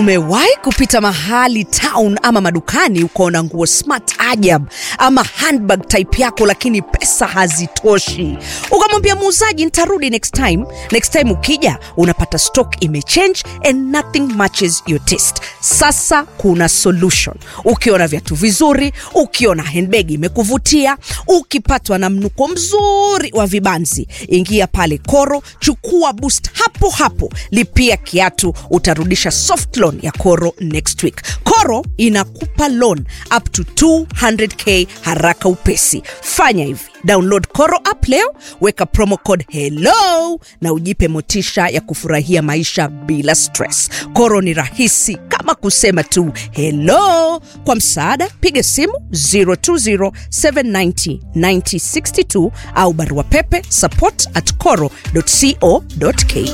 Umewahi kupita mahali town ama madukani ukaona nguo smart ajab ama handbag type yako, lakini pesa hazitoshi, ukamwambia muuzaji nitarudi next time. Next time ukija unapata stock imechange and nothing matches your taste. Sasa kuna solution. Ukiona viatu vizuri, ukiona handbag imekuvutia, ukipatwa na mnuko mzuri wa vibanzi, ingia pale Koro, chukua boost hapo hapo, lipia kiatu, utarudisha soft loan ya Koro next week. Koro inakupa loan up to 200k haraka upesi. Fanya hivi, download Koro app leo, weka promo code hello na ujipe motisha ya kufurahia maisha bila stress. Koro ni rahisi kama kusema tu hello. Kwa msaada, piga simu 020790962 au barua pepe support at coro.co.ke.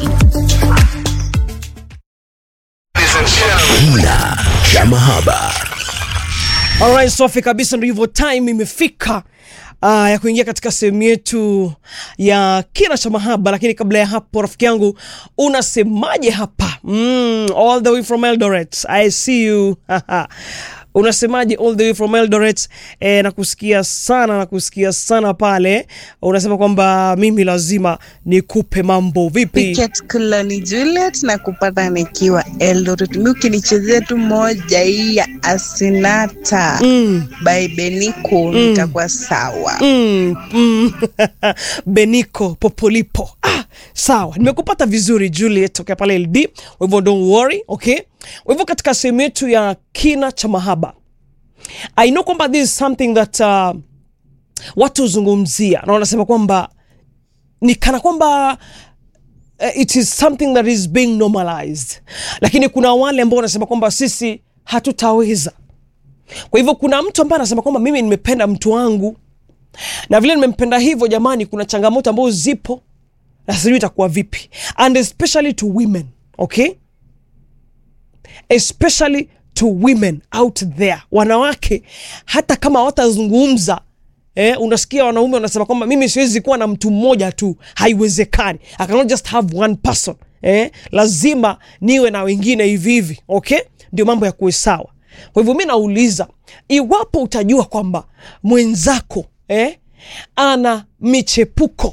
Kina cha mahaba. Alright, safi kabisa, ndio hivyo, time imefika uh, ya kuingia katika sehemu yetu ya kina cha mahaba. Lakini kabla ya hapo, rafiki yangu, unasemaje hapa? Mm, all the way from Eldoret, I see you unasemaje all the way from Eldoret? E, nakusikia sana, nakusikia sana pale. Unasema kwamba mimi lazima nikupe mambo vipi? Piket Kulani Juliet na kupata nikiwa Eldoret. Mi ukinichezea tu moja hii ya Asinata Mm, by Beniko nitakuwa sawa. mm, mm. Beniko Popolipo. Ah, sawa, nimekupata vizuri Juliet tokea pale LD, kwa hivyo don't worry, okay. Kwa hivyo katika sehemu yetu ya kina cha mahaba, I know kwamba this is something that uh, watu huzungumzia na wanasema kwamba ni kana kwamba uh, it is something that is being normalized, lakini kuna wale ambao wanasema kwamba sisi hatutaweza. Kwa hivyo kuna mtu ambaye anasema kwamba mimi nimependa mtu wangu na vile nimempenda hivyo, jamani, kuna changamoto ambazo zipo na sijui itakuwa vipi, and especially to women okay, especially to women out there, wanawake hata kama watazungumza Eh, unasikia wanaume wanasema kwamba mimi siwezi kuwa na mtu mmoja tu, haiwezekani. I cannot just have one person. Eh, lazima niwe na wengine hivi hivi, okay, ndio mambo ya kuwe sawa. Kwa hivyo mi nauliza, iwapo utajua kwamba mwenzako eh, ana michepuko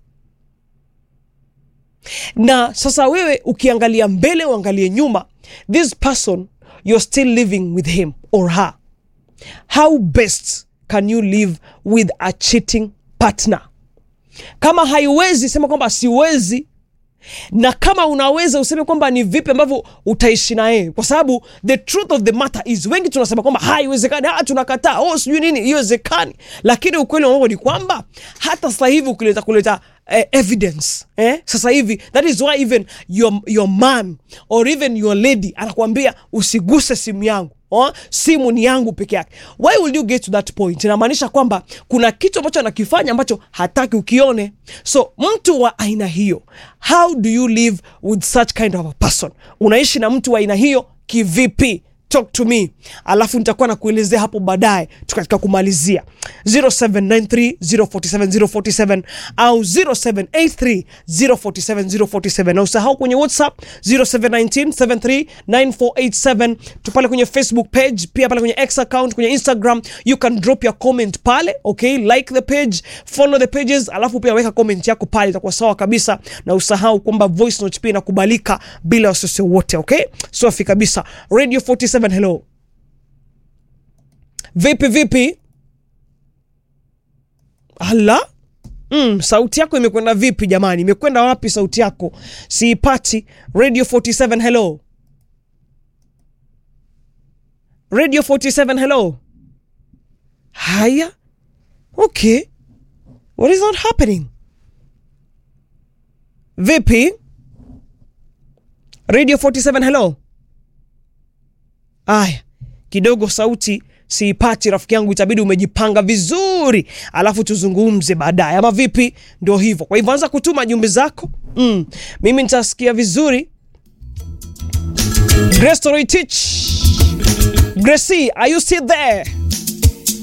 na sasa wewe ukiangalia mbele uangalie nyuma, this person you're still living with him or her, how best can you live with a cheating partner? Kama haiwezi sema kwamba siwezi, na kama unaweza useme kwamba ni vipi ambavyo utaishi na yeye, kwa sababu the truth of the matter is, wengi tunasema kwamba haiwezekani, ah, tunakataa, oh, sijui nini, iwezekani. Lakini ukweli wa mambo ni kwamba hata sasa hivi ukileta kuleta eh, evidence eh, sasa hivi that is why even your, your man or even your lady anakuambia usiguse simu yangu Oh, simu ni yangu peke yake. Why will you get to that point? Inamaanisha kwamba kuna kitu ambacho anakifanya ambacho hataki ukione. So mtu wa aina hiyo, how do you live with such kind of a person? Unaishi na mtu wa aina hiyo kivipi? Talk to me, alafu nitakuwa na kuelezea hapo baadaye tukatika kumalizia 0793047047 au 0783047047 na usahau kwenye WhatsApp 0719739487 tupale kwenye Facebook page, pia pale kwenye X account, kwenye Instagram you can drop your comment pale, okay, like the page, follow the pages, alafu pia weka comment yako pale, itakuwa sawa kabisa, na usahau kwamba voice note pia inakubalika bila wasiwasi wote, okay, safi kabisa. Radio 47 hello, vipi vipi? Ala, mm, sauti yako imekwenda vipi jamani? Imekwenda wapi sauti yako? Siipati. Radio 47 hello, Radio 47 hello. Haya, okay, what is not happening? Vipi? Radio 47 hello. Aya, kidogo sauti siipati rafiki yangu, itabidi umejipanga vizuri, alafu tuzungumze baadaye, ama vipi? Ndio hivyo. Kwa hivyo anza kutuma jumbe zako, mm, mimi nitasikia vizuri. Grace Toroi Teach, Gracie, are you still there?